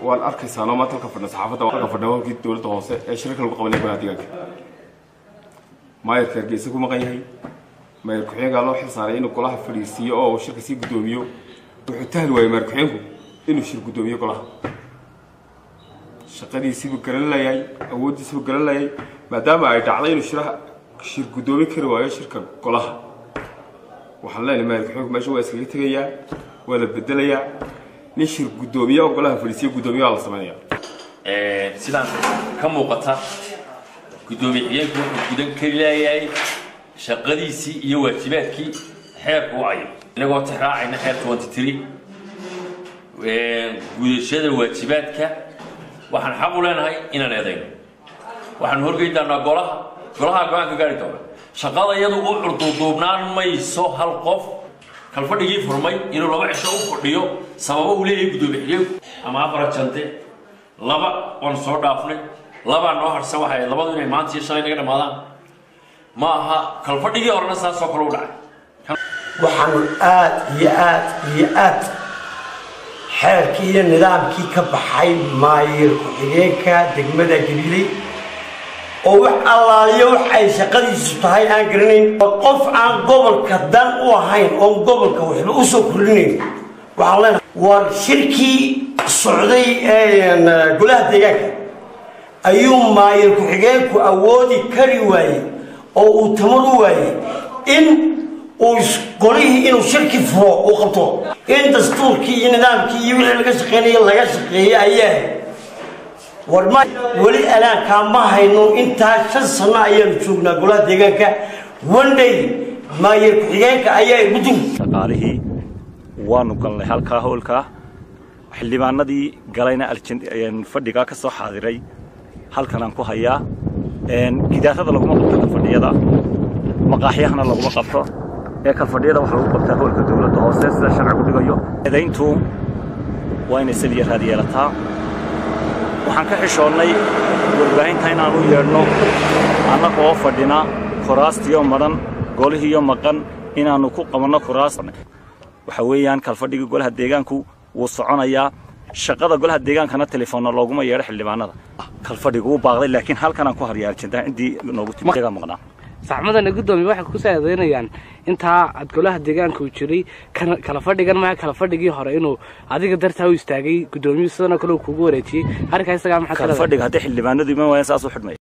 waan arkaysaanoo maanta halka fadhna saxaafadda halka fadhna halkii dowladda hoose ee shirarka lagu qabanaya golaha deegaanka maayarka hargeysa ku maqan yahay maayar ku-xigeenkaa loo xil saaray inuu golaha fadhiisiiyo oo uu shirka sii guddoomiyo wuxuu tahli waayey maayar ku-xigeenku inuu shir guddoomiyo golaha shaqadiisiibuu garan layahay awooddiisiibuu garan layay maadaama ay dhacday inuu shiraha shir guddoomin kari waayo shirka golaha waxaan leenahay maayar ku-xigeenku meesha waa iskaga tegayaa waa la bedelayaa nin shir guddoomiye oo golaha fadhiisiyo guddoomiye waa la sameynaya sidaan ka muuqata guddoomiye xigeenku wuxuu gudan kari leeyahay shaqadiisii iyo waajibaadkii xeerku u cayay inagoo tixraacayna xeer twenty three gudashada waajibaadka waxaan xaq u leenahay inaan eedayno waxaan horgeyn doonaa golaha golaha go-aan ka gaari doona shaqada iyadu u curduuduubnaan mayso hal qof kalfadhigii furmay inuu laba cisho u fadhiyo sababo uu leeyahay guddoomiye xigeenku ama afar jante laba waan soo dhaafnay labaa noo harsan waxay labadu inay maanta iyo shalay naga dhammaadaan ma aha kalfadhigii horena saasoo kale u dhacay waxaanu aad iyo aad iyo aad xeerkii iyo nidaamkii ka baxay maayir ku-xigeenka degmada gabiley oo wax allaaliyo wax ay shaqadiisu tahay aan garanayn qof aan gobolka dan u ahayn oon gobolka waxba u soo kordhinayn waxaan leenahay war shirkii socday golaha deegaanka ayuu maayir ku-xigeenku awoodi kari waayey oo uu tamar u waayey in uu golihii inuu shirki furo uu qabto in dastuurkii iyo nidaamkii iyo wixii laga shaqeynaya laga shaqeeyey ayaa war ma weli alaankaa ma hayno intaa shan sano ayaanu joognaa golaha deegaanka one day maayir ku-xigeenka ayaa igu dul shaqaalihii waanu galnay halkaa howlkaa xildhibaanadii galayna fadhigaa ka soo xaadiray halkanaan ku hayaa gidaarada laguma qabto kalfadhiyada maqaaxyahana laguma qabto ee kalfadhiyada waxa lagu qabtaa howlka dowladda hoose sida sharcigu dhigayo eedayntu waa inay saliya raad yeelataa waxaan ka xishoonnay warbaahinta inaan u yeedhno annaga oo fadhina kuraastiyo madhan golihiiyo maqan inaannu ku qabanno kuraas waxa weeyaan kalfadhigii golaha deegaanku wuu soconayaa shaqada golaha deegaankana telefoonna looguma yeedho xildhibaanada kalfadhigu wuu baaqday laakiin halkanaan ku haryaa arjentaa ciddii noogu timi iyagaa maqnaa saxmadana guddoomiye waxay ku saadeynayaan intaa ad golaha deegaanka uu jiray kala fadhigan maaha kala fadhigii hore inuu adiga dartaa u istaagay guddoomiyuhu sidanoo kale uu kugu wareejiyey arrinkaa isagaa maxaa kalfadhiga haddii xildhibaanadu iman waayaan saas u xidhmaya